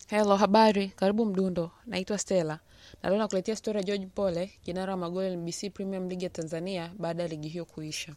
Hello, habari, karibu Mdundo. Naitwa Stella na leo nakuletea stori ya George Pole, kinara wa magoli NBC Premium League ya Tanzania baada ya ligi hiyo kuisha.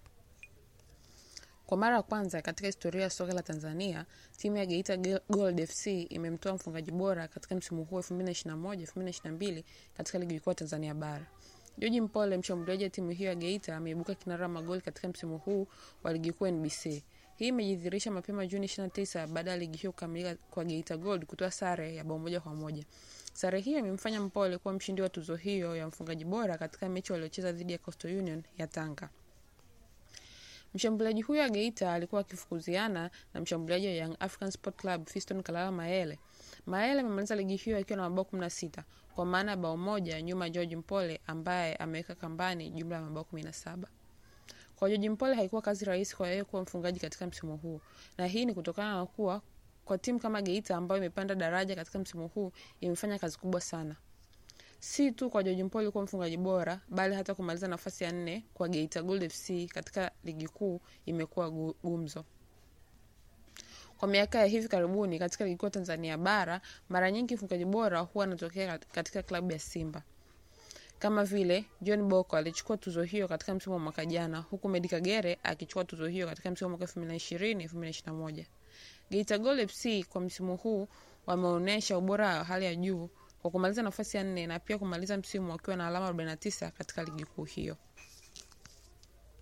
Kwa mara ya kwanza katika historia ya soka la Tanzania, timu ya Geita Gold FC imemtoa mfungaji bora katika msimu huu 2021-2022 katika ligi kuu ya Tanzania bara. George Mpole, mshambuliaji wa timu hiyo ya Geita, ameibuka kinara wa magoli katika msimu huu wa ligi kuu NBC. Hii imejidhihirisha mapema Juni 29 baada ya ligi hiyo kukamilika kwa Geita Gold kutoa sare ya bao moja kwa moja. Sare hiyo imemfanya Mpole kuwa mshindi wa tuzo hiyo ya mfungaji bora katika mechi waliocheza dhidi ya Coastal Union ya Tanga. Mshambuliaji huyo wa Geita alikuwa akifukuziana na mshambuliaji wa Young African Sport Club Fiston Kalala Mayele. Mayele amemaliza ligi hiyo akiwa na mabao 16 kwa maana ya bao moja nyuma George Mpole ambaye ameweka kambani jumla ya mabao 17. Kwa George Mpole haikuwa kazi rahisi kwa yeye kuwa mfungaji katika msimu huu, na hii ni kutokana na kuwa kwa timu kama Geita ambayo imepanda daraja katika msimu huu imefanya kazi kubwa sana, si tu kwa George Mpole kuwa mfungaji bora, bali hata kumaliza nafasi ya nne kwa Geita Gold FC katika ligi kuu imekuwa gumzo. Kwa miaka ya hivi karibuni katika ligi kuu Tanzania bara, mara nyingi mfungaji bora huwa anatokea katika klabu ya Simba kama vile John Boko alichukua tuzo hiyo katika msimu wa mwaka jana, huku Medi Kagere akichukua tuzo hiyo katika msimu wa mwaka 2020 2021. Geita Gold FC kwa msimu huu wameonyesha ubora wa hali ya juu kwa kumaliza nafasi ya nne na pia kumaliza msimu wakiwa na alama 49 katika ligi kuu hiyo.